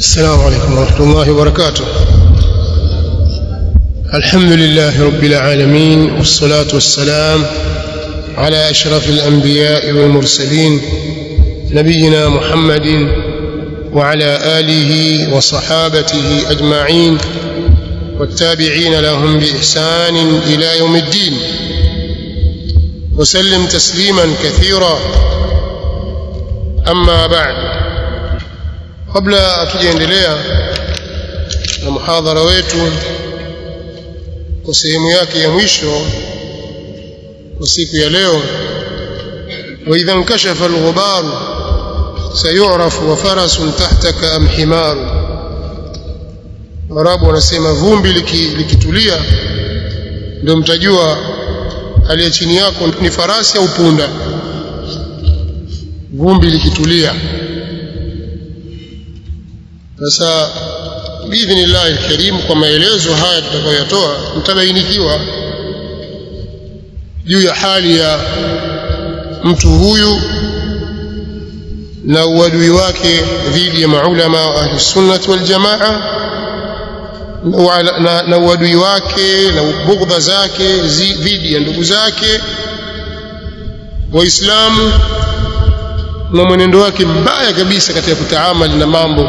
السلام عليكم ورحمة الله وبركاته الحمد لله رب العالمين والصلاة والسلام على أشرف الأنبياء والمرسلين نبينا محمد وعلى آله وصحابته أجمعين والتابعين لهم بإحسان إلى يوم الدين وسلم تسليما كثيرا أما بعد kabla hatujaendelea na muhadhara wetu kwa sehemu yake ya mwisho kwa siku ya leo واذا انكشف الغبار سيعرف وفرس تحتك ام حمار warabu wanasema vumbi likitulia ndio mtajua aliye chini yako ni farasi au punda vumbi likitulia sasa biidhnillah alkarim kwa maelezo haya tutakayoyatoa mtabainikiwa juu ya hali ya mtu huyu na uadui wake dhidi ya maulama wa ahli sunnati wal jamaa na, na uadui wake na bughdha zake dhidi ya ndugu zake waislamu na mwenendo wake mbaya kabisa katika kutaamali na mambo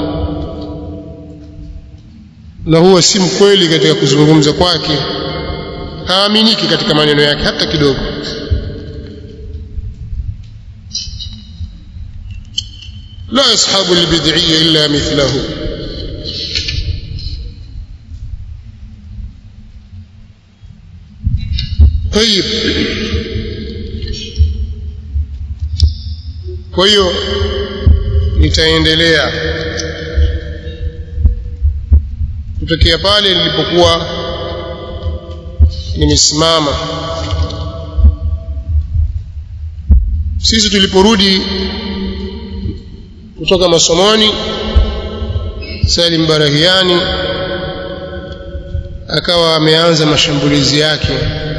na huwa si mkweli katika kuzungumza kwake haaminiki katika maneno yake hata kidogo la yashabu albid'iyya illa mithlahu طيب kwa hiyo nitaendelea kutokea pale nilipokuwa nimesimama sisi tuliporudi kutoka masomoni Salim Barahiani akawa ameanza mashambulizi yake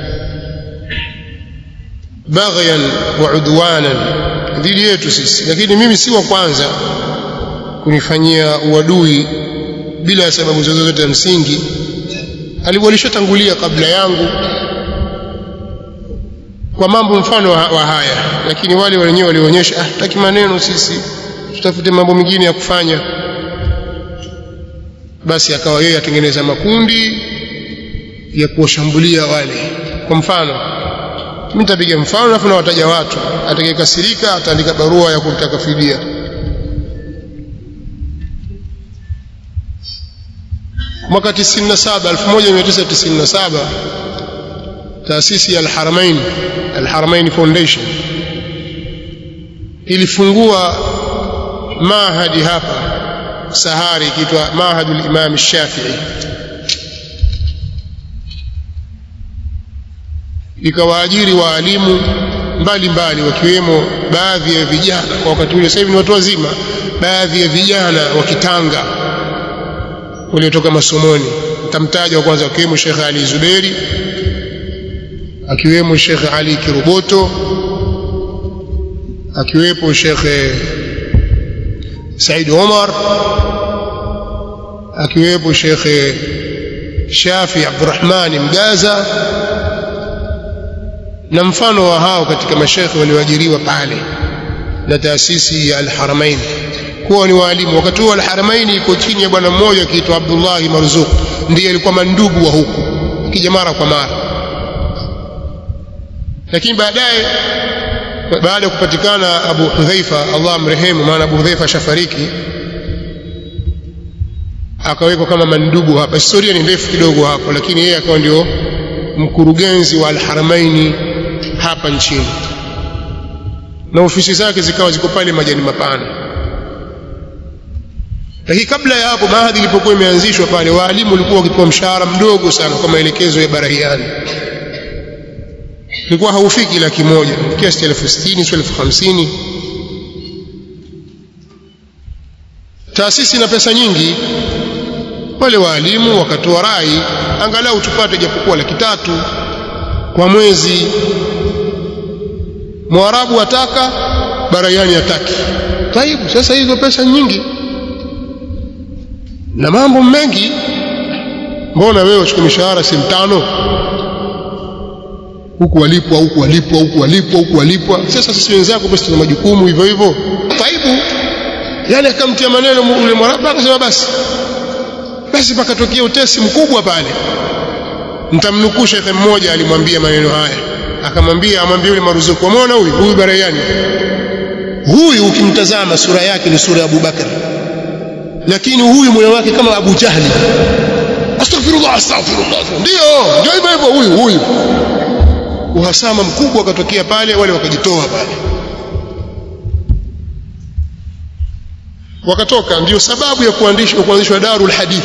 baghyan wa udwanan dhidi yetu sisi lakini mimi si wa kwanza kunifanyia uadui bila sababu zozote za msingi alishatangulia kabla yangu kwa mambo mfano wa haya lakini wale wenyewe walionyesha ah tutaki maneno sisi tutafute mambo mengine ya kufanya basi akawa yeye atengeneza makundi ya kuwashambulia wale kwa mfano mimi nitapiga mfano alafu nawataja watu atakayekasirika ataandika barua ya kumtaka fidia mwaka 97 1997 taasisi ya Al-Haramain Al-Haramain Foundation ilifungua mahadi hapa Sahari ikiitwa Mahadul Imam Shafi'i ikawaajiri waalimu mbalimbali wakiwemo baadhi ya vijana kwa wakati ule sasa hivi ni watu wazima baadhi ya vijana wa Kitanga waliotoka masomoni tamtaja wa kwanza akiwemo Sheikh Ali Zuberi akiwemo Sheikh Ali Kiruboto akiwepo Sheikh Said Omar akiwepo Sheikh Shafi Abdurrahman Mgaza na mfano wa hao katika mashekhe walioajiriwa pale na taasisi ya Al-Haramain kuwa ni walimu wakati huo Al-Haramain iko chini ya bwana mmoja akiitwa Abdullah Marzuq ndiye alikuwa mandugu wa huku akija mara kwa mara lakini baadaye baada ya kupatikana Abu Hudhaifa Allah amrehemu maana Abu Hudhaifa shafariki akawekwa kama mandugu hapa historia ni ndefu kidogo hapo lakini yeye akawa ndio mkurugenzi wa Al-Haramaini hapa nchini na ofisi zake zikawa ziko pale majani mapana lakini kabla ya hapo mahadhi ilipokuwa imeanzishwa pale waalimu walikuwa wakipewa mshahara mdogo sana kwa maelekezo ya Barahiani ilikuwa haufiki laki moja kiasi elfu sitini sio elfu hamsini taasisi na pesa nyingi wale waalimu wakatoa rai angalau tupate japokuwa laki tatu kwa mwezi mwarabu ataka barayani hataki taibu sasa hizo pesa nyingi na mambo mengi mbona wewe uchukue mishahara si mtano huku walipwa huku walipwa huku walipwa huku walipwa sasa sisi wenzako basi tuna majukumu hivyo hivyo taibu yani akamtia maneno ule mwaraba akasema basi basi pakatokea utesi mkubwa pale mtamnukuu shekhe mmoja alimwambia maneno haya akamwambia amwambia yule maruzuku umeona huyu huyu barayani huyu ukimtazama sura yake ni sura ya Abubakar lakini huyu moyo wake kama Abu Jahli astaghfirullah astaghfirullah ndio ndio hivyo hivyo huyu huyu uhasama mkubwa ukatokea pale wale wakajitoa pale wakatoka ndio sababu ya kuandishwa kuanzishwa Darul Hadith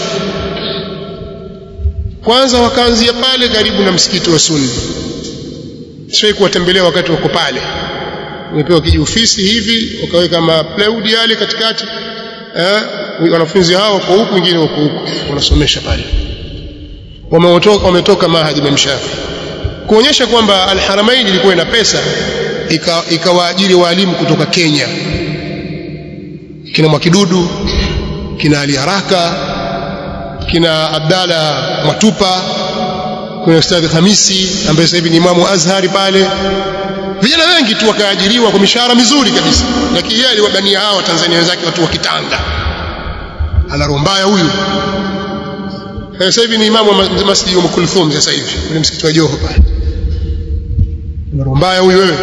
kwanza wakaanzia pale karibu na msikiti wa Sunni sio kuwatembelea wakati wako pale wamepewa kijiofisi hivi wakaweka mapleudi yale katikati eh wanafunzi hao wako huku wengine wako huku wanasomesha pale wametoka wametoka mahadi Imam Shafi kuonyesha kwamba Al-Haramain ilikuwa ina pesa ikawaajiri ika walimu kutoka Kenya kina Mwakidudu kina Ali Haraka kina Abdalla Matupa kuna Ustadh Hamisi ambaye sasa hivi ni imamu Azhari pale vijana wengi tu wakaajiriwa kwa mishahara mizuri kabisa lakini yeye aliwabania hao Tanzania wenzake watu wa kitanga ana roho mbaya huyu sasa hivi ni imamu wa masjid wa Kulthum sasa hivi kwenye msikiti wa Joho pale ana roho mbaya huyu wewe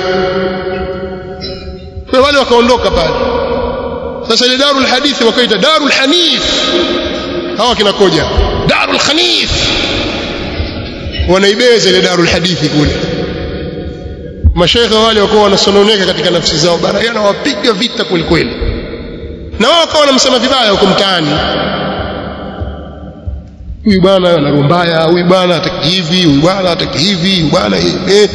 kwa wale wakaondoka pale sasa ile darul hadithi wakaita darul hanif hawa kinakoja darul khanif wanaibeza ile darul hadithi kule mashaikha wale wakawa wanasononeka katika nafsi zao barayana wapiga vita kweli kweli na wao wakawa wanamsema vibaya huko mtaani huyu bwana ana roho mbaya huyu bwana hataki hivi huyu bwana hataki hivi huyu bwana eh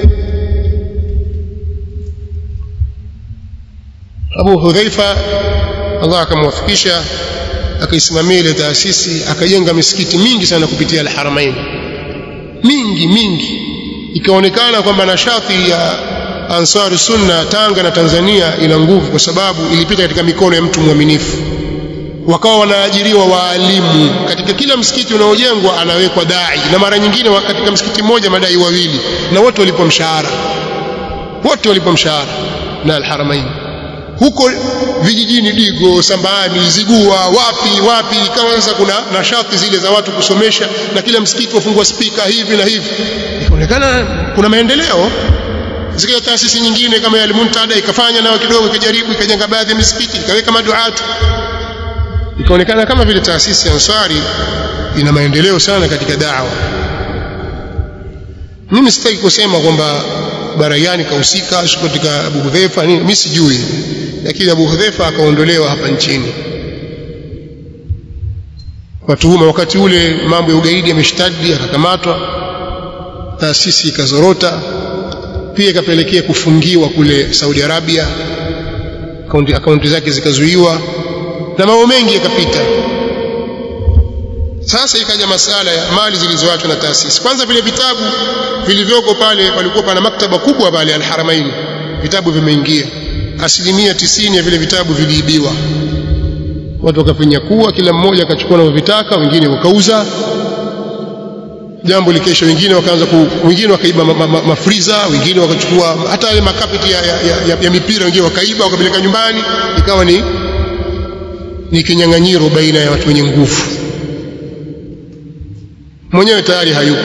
Abu Hudhaifa Allah akamwafikisha akaisimamia ile taasisi akajenga misikiti mingi sana kupitia al-Haramain mingi mingi ikaonekana kwamba nashati ya Ansari Sunna Tanga na Tanzania ina nguvu kwa sababu ilipita katika mikono ya mtu mwaminifu wakawa wanaajiriwa waalimu katika kila msikiti unaojengwa anawekwa dai na mara nyingine katika msikiti mmoja madai wawili na wote walipwa mshahara wote walipwa mshahara na al-Haramain huko vijijini Digo, Sambani, Zigua, wapi wapi, ikawa sasa kuna nashati zile za watu kusomesha, na kila msikiti wafungua spika hivi na hivi, ikaonekana kuna maendeleo. Zikaja taasisi nyingine kama ya Al-Muntada ikafanya nayo kidogo, ikajaribu ikajenga baadhi ya misikiti, ikaweka maduatu, ikaonekana kama vile taasisi ya Ansari ina maendeleo sana katika dawa. Mimi sitaki kusema kwamba Barayani kahusika katika Abu Hudhaifa nini, mimi sijui, lakini Abu Hudhaifa akaondolewa hapa nchini kwa tuhuma. Wakati ule mambo ya ugaidi yameshtadi, akakamatwa, taasisi ikazorota, pia ikapelekea kufungiwa kule Saudi Arabia, akaunti, akaunti zake zikazuiwa na mambo mengi yakapita. Sasa ikaja masala ya mali zilizoachwa na taasisi. Kwanza vile vitabu vilivyoko pale, palikuwa pana maktaba kubwa pale Al-Haramain, vitabu vimeingia. Asilimia tisini ya vile vitabu viliibiwa, watu wakavinyakua, kila mmoja akachukua anavyovitaka, wengine wakauza. Jambo likesha, wengine wakaanza ku, wengine wakaiba mafriza, ma, ma, wengine wakachukua hata yale makapeti ya, ya, ya, ya mipira, wengine wakaiba wakapeleka nyumbani, ikawa ni ni kinyang'anyiro baina ya watu wenye nguvu mwenyewe tayari hayupo.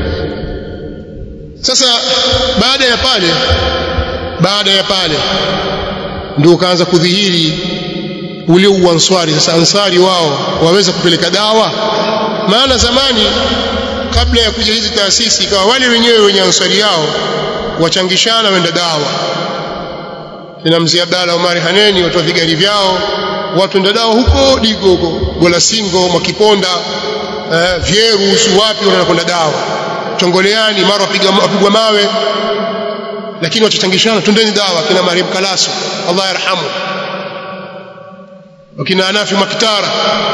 Sasa baada ya pale, baada ya pale ndio ukaanza kudhihiri ule uanswari. Sasa ansari wao waweza kupeleka dawa, maana zamani kabla ya kuja hizi taasisi ikawa wale wenyewe wenye ansari yao wachangishana wenda dawa. Kina mzee Abdalla Omari Haneni watoa vigari vyao, watu wenda dawa huko Digo huko Golasingo, Mwakiponda eh, Vyeru si wapi wanakwenda dawa Chongoleani, mara wapigwa mawe, lakini wachachangishana, twendeni dawa. Kina Mariam Kalasu Allah yarhamu, wakina Anafi Makitara,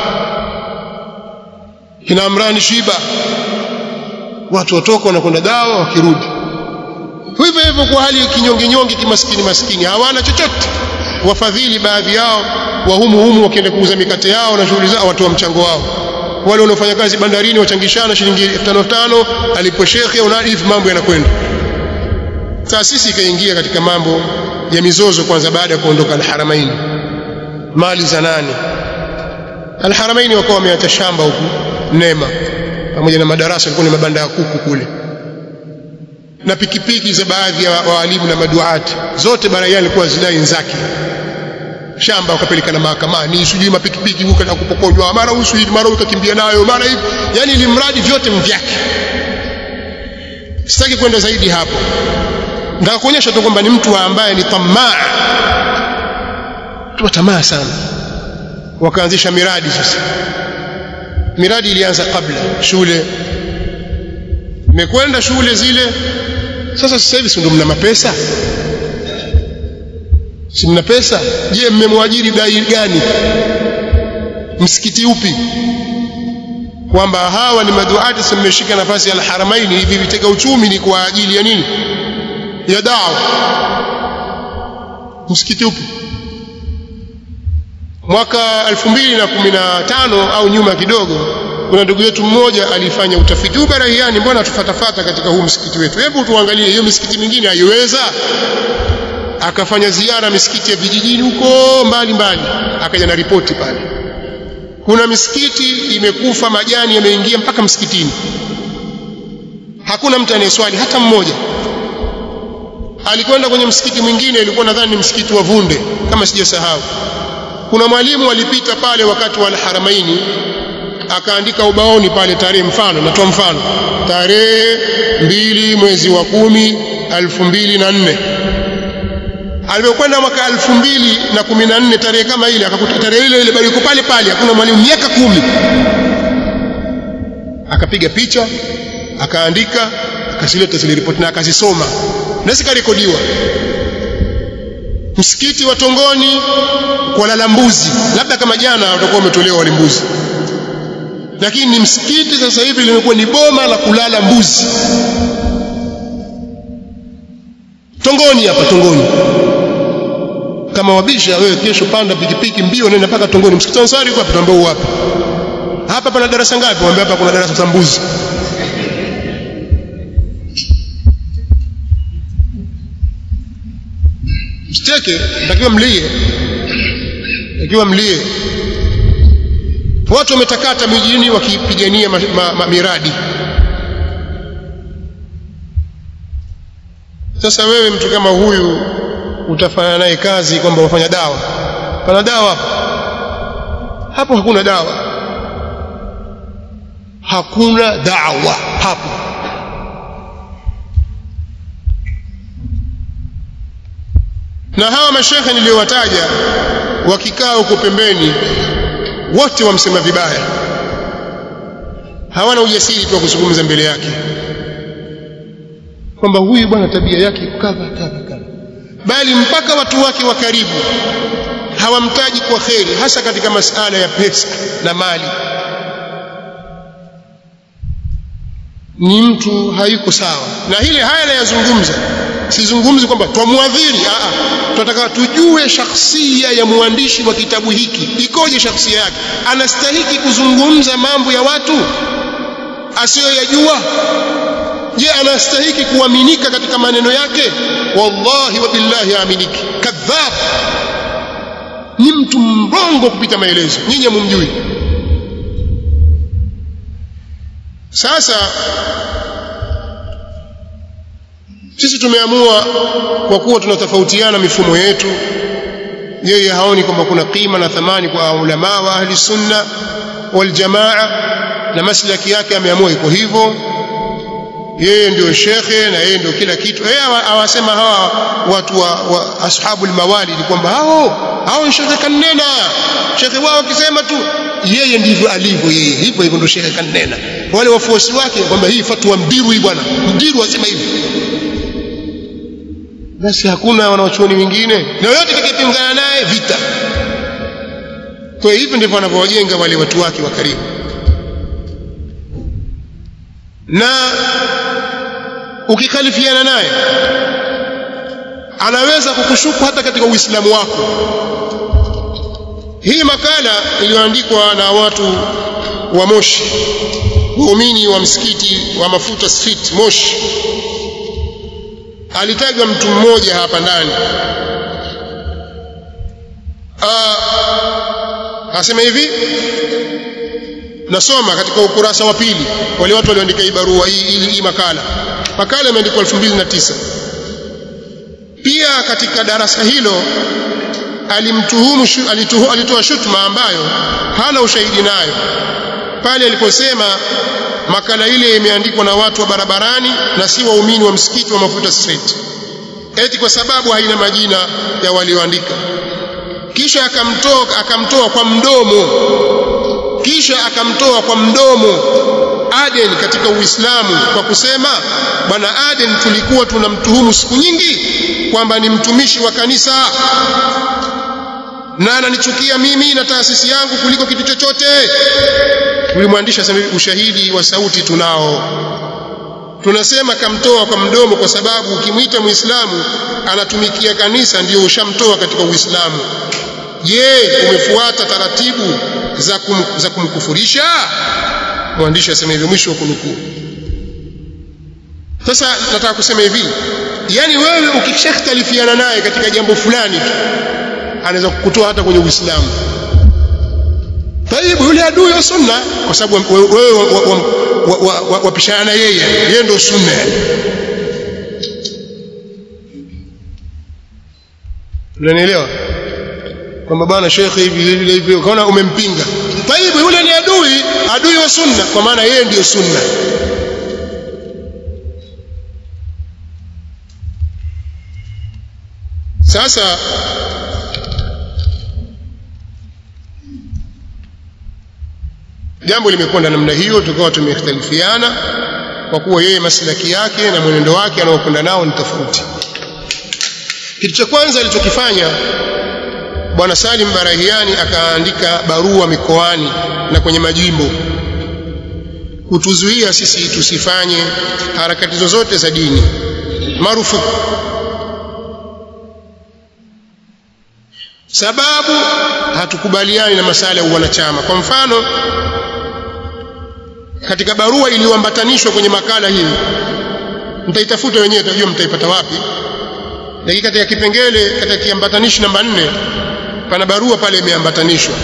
kina Amrani Shiba, watu watoka wanakwenda dawa, wakirudi hivyo hivyo, kwa hali kinyonge nyonge, kimaskini maskini, hawana chochote. Wafadhili baadhi yao wa humu humu wakienda kuuza mikate yao na shughuli zao watoa mchango wao wale wanaofanya kazi bandarini wachangishana shilingi tano tano alipo shekhe unadif mambo yanakwenda taasisi ikaingia katika mambo ya mizozo kwanza baada ya kuondoka alharamaini mali za nani alharamaini wakawa wameacha shamba huku nema pamoja na madarasa yalikuwa ni mabanda ya kuku kule na pikipiki za baadhi ya waalimu na maduati zote baraiani ilikuwa zinai nzake shamba wakapeleka na mahakamani sijui mapikipiki huko na kupokonywa mara husu mara ukakimbia nayo mara hivi yani ili mradi vyote mvyake sitaki kwenda zaidi hapo nataka kuonyesha tu kwamba ni mtu ambaye ni tamaa tu tamaa sana wakaanzisha miradi sasa miradi ilianza kabla shule imekwenda shule zile sasa sasa hivi si ndio mna mapesa si mna pesa je mmemwajiri dai gani msikiti upi kwamba hawa ni maduati sasa mmeshika nafasi ya alharamaini hivi vitega uchumi ni kwa ajili ya nini ya dawa msikiti upi mwaka 2015 au nyuma kidogo kuna ndugu yetu mmoja alifanya utafiti huu barahiani mbona tufatafata katika huu msikiti wetu hebu tuangalie hiyo misikiti mingine haiweza akafanya ziara misikiti ya vijijini huko mbali mbali akaja na ripoti pale kuna misikiti imekufa majani yameingia mpaka msikitini hakuna mtu anayeswali hata mmoja alikwenda kwenye msikiti mwingine ilikuwa nadhani ni msikiti wa Vunde kama sijasahau kuna mwalimu alipita pale wakati wa Al-Haramaini akaandika ubaoni pale tarehe mfano natoa mfano tarehe mbili mwezi wa kumi elfu mbili na nne alipokwenda mwaka elfu mbili na kumi na nne tarehe kama ile akakuta tarehe ile ile bali yuko pale pale hakuna mwalimu miaka kumi akapiga picha akaandika akazileta zile ripoti na akazisoma na zikarekodiwa msikiti wa Tongoni kwa lala mbuzi labda kama jana watakuwa wametolewa wale mbuzi lakini ni msikiti sasa hivi limekuwa ni boma la kulala mbuzi Tongoni hapa Tongoni kama wabisha wewe kesho panda pikipiki mbio nenda mpaka Tongoni msikiti wa Ansari kwa tuambie wapi hapa pana darasa ngapi waambie hapa kuna darasa za mbuzi msicheke natakiwa mlie natakiwa mlie watu wametakata mijini wakipigania ma, ma, ma, miradi sasa wewe mtu kama huyu utafanya naye kazi kwamba wafanya dawa pana dawa hapo hapo hakuna dawa hakuna dawa hapo na hawa mashekhe niliyowataja wakikaa huko pembeni wote wamsema vibaya hawana ujasiri tu wa kuzungumza mbele yake kwamba huyu bwana tabia yake kadha kadha kadha bali mpaka watu wake wa karibu hawamtaji kwa kheri hasa katika masala ya pesa na mali ni mtu hayuko sawa na hili haya nayazungumza sizungumzi kwamba twamwadhiri tunataka tujue shakhsia ya mwandishi wa kitabu hiki ikoje shakhsia yake anastahiki kuzungumza mambo ya watu asiyoyajua je anastahiki kuaminika katika maneno yake wallahi wa billahi aminiki kadhab ni mtu mrongo kupita maelezo nyinyi mumjui sasa sisi tumeamua kwa kuwa tunatofautiana mifumo yetu yeye haoni kwamba kuna qima na thamani kwa ulama wa ahli sunna wal jamaa na maslaki yake ameamua iko hivyo yeye ndio shekhe na yeye ndio kila kitu yeye awasema hawa watu wa, wa ashabul mawalid kwamba hao hao shekhe kanena shekhe wao akisema tu yeye ndivyo alivyo yeye hivyo hivyo ndio shekhe kanena wale wafuasi wake kwamba hii fatwa mdiru hii bwana mdiru asema hivi basi hakuna wanawachuoni wengine na yote atakayepingana naye vita kwa hivyo ndivyo wanavyowajenga wale watu wake wa karibu na ukikhalifiana naye anaweza kukushuku hata katika uislamu wako hii makala iliyoandikwa na watu wa Moshi waumini wa msikiti wa Mafuta Street Moshi alitajwa mtu mmoja hapa ndani asema hivi nasoma katika ukurasa wa pili wale watu walioandika hii barua hii, hii, hii makala makala imeandikwa 2009 pia katika darasa hilo alimtuhumu alituhu, alitoa shutuma ambayo hana ushahidi nayo pale aliposema makala ile imeandikwa na watu wa barabarani na si waumini wa msikiti wa Mafuta Street eti kwa sababu haina majina ya walioandika kisha akamtoa akamtoa kwa mdomo kisha akamtoa kwa mdomo Aden katika Uislamu kwa kusema bwana Aden tulikuwa tunamtuhumu siku nyingi kwamba ni mtumishi wa kanisa na ananichukia mimi na taasisi yangu kuliko kitu chochote yule mwandishi asema ushahidi wa sauti tunao tunasema kamtoa kwa mdomo kwa sababu ukimwita muislamu anatumikia kanisa ndio ushamtoa katika uislamu je umefuata taratibu za, kum, za kumkufurisha mwandishi asema hivyo mwisho wa kunukuu sasa nataka kusema hivi yani wewe ukishahtalifiana naye katika jambo fulani tu anaweza kukutoa hata kwenye uislamu taibu yule adui wa sunna kwa sababu wewe wapishana na yeye yeye ndio sunna unanielewa kwamba bwana shekhe hivi hivi hivi ukaona umempinga taibu yule ni adui adui wa sunna kwa maana yeye ndiyo sunna sasa jambo limekwenda namna hiyo tukawa tumekhtalifiana kwa kuwa yeye maslaki yake na mwenendo wake anaokwenda nao ni tofauti kitu cha kwanza alichokifanya bwana Salim Barahiani akaandika barua mikoani na kwenye majimbo kutuzuia sisi tusifanye harakati zozote za dini marufuku sababu hatukubaliani na masala ya wanachama kwa mfano katika barua iliyoambatanishwa kwenye makala hii mtaitafuta wenyewe tajua mtaipata wapi lakini katika kipengele katika kiambatanishi namba nne pana barua pale imeambatanishwa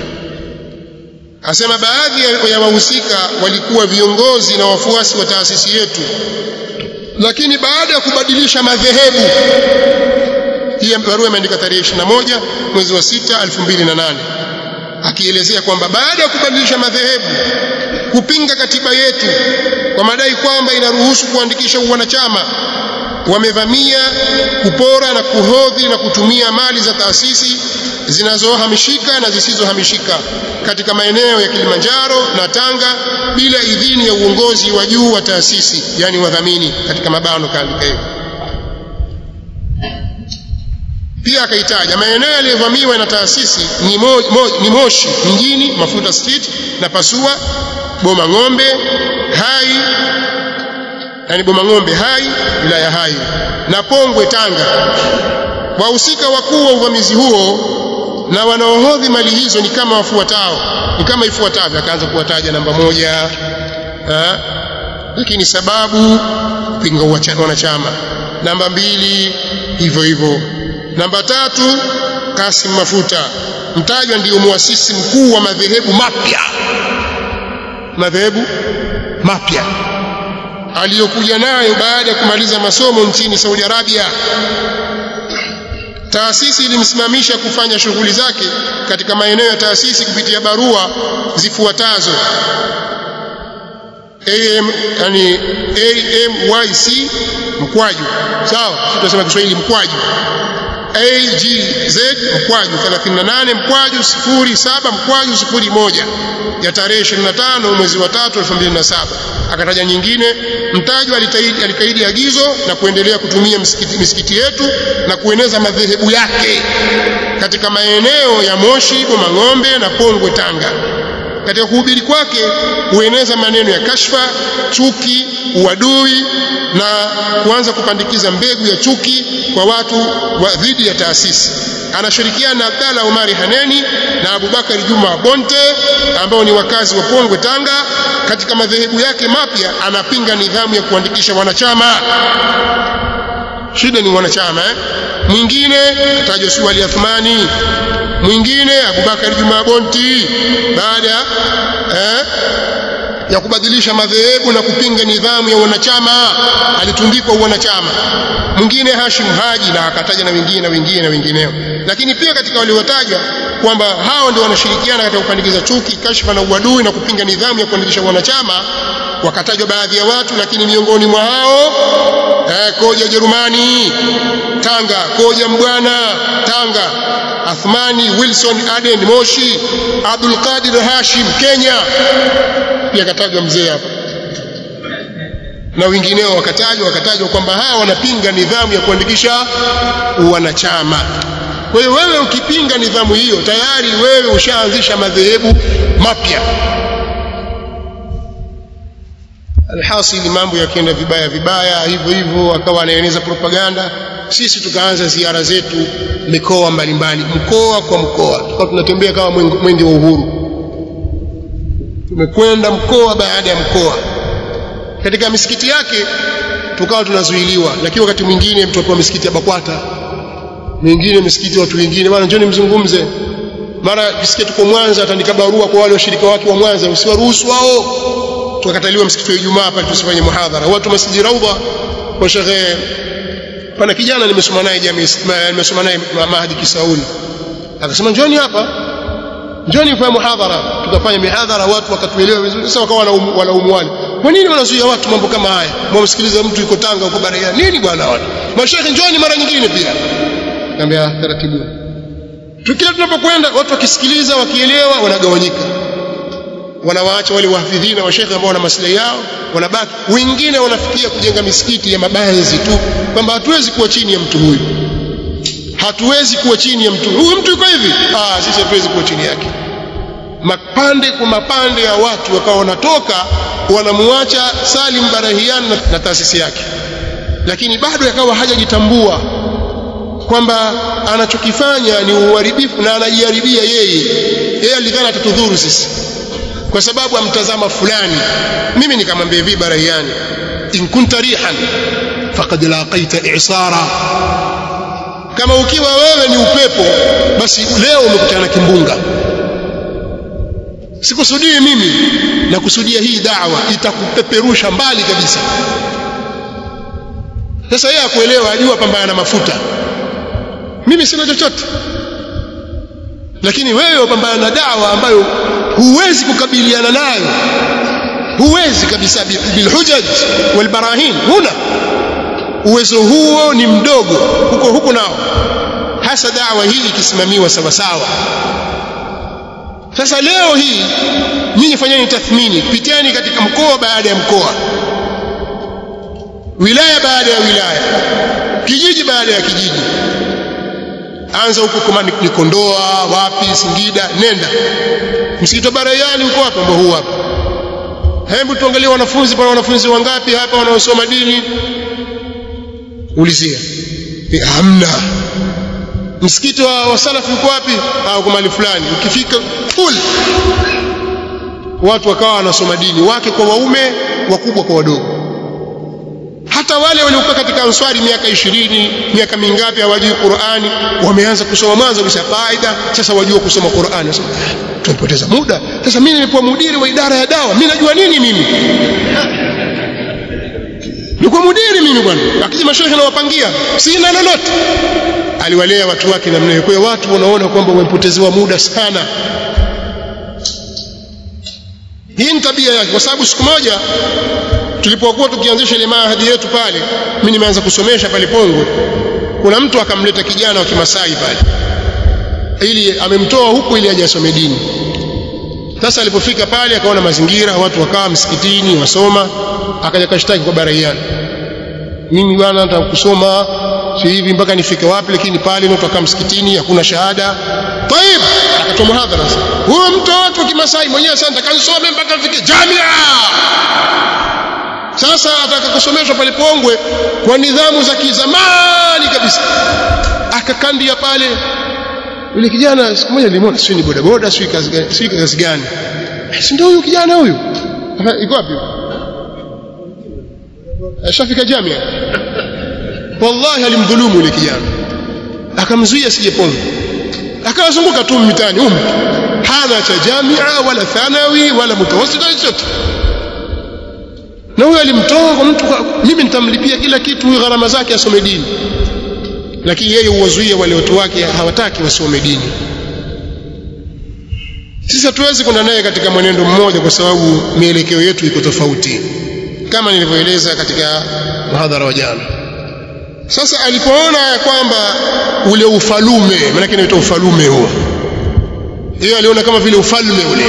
asema baadhi ya wahusika walikuwa viongozi na wafuasi wa taasisi yetu lakini baada ya kubadilisha madhehebu hii barua imeandika tarehe 21 mwezi wa 6 2008 akielezea kwamba baada ya kubadilisha madhehebu kupinga katiba yetu kwa madai kwamba inaruhusu kuandikisha uwanachama wamevamia kupora na kuhodhi na kutumia mali za taasisi zinazohamishika na zisizohamishika katika maeneo ya Kilimanjaro na Tanga bila idhini ya uongozi wa juu wa taasisi yani wadhamini katika mabano kaandika hivyo pia akaitaja maeneo yaliyovamiwa na taasisi ni, mo, mo, ni Moshi mjini Mafuta Street na Pasua Boma Ng'ombe Hai yani Boma Ng'ombe Hai wilaya Hai na Pongwe Tanga wahusika wakuu wa uvamizi huo na wanaohodhi mali hizo ni kama wafuatao ni kama ifuatavyo akaanza kuwataja namba moja ha? lakini sababu kupinga wanachama namba mbili hivyo hivyo namba tatu Kasim Mafuta mtajwa ndiyo muasisi mkuu wa madhehebu mapya madhehebu mapya aliyokuja nayo baada ya kumaliza masomo nchini Saudi Arabia taasisi ilimsimamisha kufanya shughuli zake katika maeneo ya taasisi kupitia barua zifuatazo AM yani AMYC mkwaju sawa tunasema Kiswahili mkwaju AGZ mkwaju 38 mkwaju 07 mkwaju 01 ya tarehe 25 mwezi wa 3 2007 akataja nyingine mtajwa alikaidi agizo na kuendelea kutumia misikiti, misikiti yetu na kueneza madhehebu yake katika maeneo ya Moshi, Bomang'ombe na Pongwe Tanga katika kuhubiri kwake hueneza maneno ya kashfa chuki uadui na kuanza kupandikiza mbegu ya chuki kwa watu wa dhidi ya taasisi anashirikiana na Abdalla Umari Haneni na Abubakari Juma Bonte ambao ni wakazi wa Pongwe Tanga katika madhehebu yake mapya anapinga nidhamu ya kuandikisha wanachama shida ni wanachama eh? mwingine atajwa si Wali Athmani mwingine Abubakar Juma Bonti baada eh, ya kubadilisha madhehebu na kupinga nidhamu ya wanachama alitundikwa wanachama mwingine Hashim Haji na akataja na wengine na wengine na wengineo lakini pia katika waliotajwa kwamba hao ndio wanashirikiana katika kupandikiza chuki kashfa na uadui na kupinga nidhamu ya kuandikisha wanachama wakatajwa baadhi ya watu lakini miongoni mwa hao eh, koja Jerumani Tanga koja Mbwana Tanga Athmani Wilson Aden Moshi Abdul Qadir Hashim Kenya pia katajwa mzee hapa na wengineo wakatajwa wakatajwa kwamba hawa wanapinga nidhamu ya kuandikisha wanachama kwa hiyo wewe ukipinga nidhamu hiyo tayari wewe ushaanzisha madhehebu mapya alhasili mambo yakienda vibaya vibaya hivyo hivyo akawa anaeneza propaganda sisi tukaanza ziara zetu mikoa mbalimbali mkoa kwa mkoa tukawa tunatembea kama mwenge wa uhuru tumekwenda mkoa baada ya mkoa katika misikiti yake tukawa tunazuiliwa lakini wakati mwingine mtu apewa misikiti ya Bakwata mwingine misikiti watu wengine bwana njoni mzungumze mara kisikia tuko Mwanza atandika barua kwa wale washirika wake wa Mwanza usiwaruhusu wao tukakataliwa msikiti wa Ijumaa pale tusifanye muhadhara watu masjidi Raudha kwa shekhe pana kijana nimesoma naye jamii nimesoma naye Mahdi Kisauni akasema njoni hapa njoni kwa muhadhara tukafanya mihadhara watu wakatuelewa vizuri sasa wakawa wanaumwani kwa nini wanazuia watu mambo kama haya mwamsikiliza mtu yuko Tanga huko Barea nini bwana watu mashekhe njoni mara nyingine pia naambia taratibu tukila tunapokwenda watu wakisikiliza wakielewa wanagawanyika wanawaacha wale wahafidhina washekhe ambao wana maslahi yao wanabaki wengine wanafikia kujenga misikiti ya mabanzi tu kwamba hatuwezi kuwa chini ya mtu huyu hatuwezi kuwa chini ya mtu huyu mtu yuko hivi ah sisi hatuwezi kuwa chini yake mapande kwa mapande ya watu wakawa wanatoka wanamwacha Salim Barahian na, na taasisi yake lakini bado yakawa hajajitambua kwamba anachokifanya ni uharibifu na anajiharibia yeye yeye alidhani atatudhuru sisi kwa sababu amtazama fulani mimi nikamwambia hivi Barahiani in kunta rihan faqad laqaita i'sara kama ukiwa wewe ni upepo basi leo umekutana na kimbunga sikusudii mimi na kusudia hii dawa itakupeperusha mbali kabisa sasa yeye akuelewa ajua pambana na mafuta mimi sina chochote lakini wewe upambana na dawa ambayo huwezi kukabiliana nayo huwezi kabisa bilhujaj walbarahin huna uwezo huo ni mdogo huko huko nao hasa dawa hii ikisimamiwa sawa sawa sasa leo hii nyinyi fanyeni tathmini piteni katika mkoa baada ya mkoa wilaya baada ya wilaya kijiji baada ya kijiji anza huko kama ni Kondoa wapi Singida nenda msikiti wa Barayani uko wapi ambao huu hapa hebu tuangalie wanafunzi pana wanafunzi wangapi hapa wanaosoma dini ulizia hamna msikiti wa, wa salafi uko wapi au kwa mali fulani ukifika full watu wakawa wanasoma dini wake kwa waume wakubwa kwa wadogo hata wale waliokuwa katika answari miaka ishirini miaka mingapi hawajui Qur'ani wameanza kusoma mwanzo kisha faida sasa wajua kusoma Qur'ani sasa tumepoteza muda sasa mimi nilikuwa mudiri wa idara ya dawa mimi najua nini mimi nilikuwa mudiri mimi bwana akija mashaikh nawapangia sina lolote aliwalea watu wake namna hiyo kwa hiyo watu wanaona kwamba wamepotezewa muda sana hii ni tabia yake kwa sababu siku moja tulipokuwa tukianzisha ile mahadi yetu pale mimi nimeanza kusomesha pale Pongwe kuna mtu akamleta kijana wa Kimasai pale ili amemtoa huku ili aje asome dini sasa alipofika pale akaona mazingira watu wakawa msikitini wasoma akaja kashtaki kwa Baraiani mimi bwana nataka kusoma si hivi mpaka nifike wapi lakini pale ndio tukakaa msikitini hakuna shahada طيب atoa muhadhara sasa huyo mtoto wa kimasai mwenyewe sasa nitakanisome mpaka nifike jamia sasa ataka kusomeshwa pale Pongwe kwa nidhamu za kizamani kabisa akakandia pale yule kijana siku moja nilimwona sio ni bodaboda sio kazi gani sio kazi gani si ndio huyu kijana huyu iko wapi ashafika jamia wallahi alimdhulumu yule kijana akamzuia sije Pongwe akawazunguka tu mitaani huko hana cha jamia wala thanawi wala mutawassita chochote na huyo alimtoa kwa mtu mimi nitamlipia kila kitu huyo gharama zake asome dini lakini yeye huwazuia wale watu wake hawataki wasome dini sisi hatuwezi kwenda naye katika mwenendo mmoja kwa sababu mielekeo yetu iko tofauti kama nilivyoeleza katika mhadhara wa jana sasa alipoona ya kwamba ule ufalume maana inaitwa ufalume huo yeye aliona kama vile ufalme ule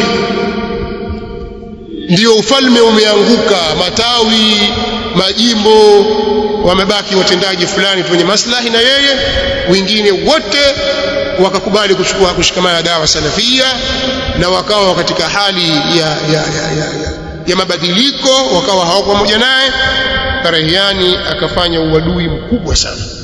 ndio ufalme umeanguka matawi majimbo wamebaki watendaji fulani wenye maslahi na yeye wengine wote wakakubali kuchukua kushikamana dawa salafia na wakawa katika hali ya, ya, ya, ya, ya, ya mabadiliko wakawa hawako pamoja naye Karahiani akafanya uadui mkubwa sana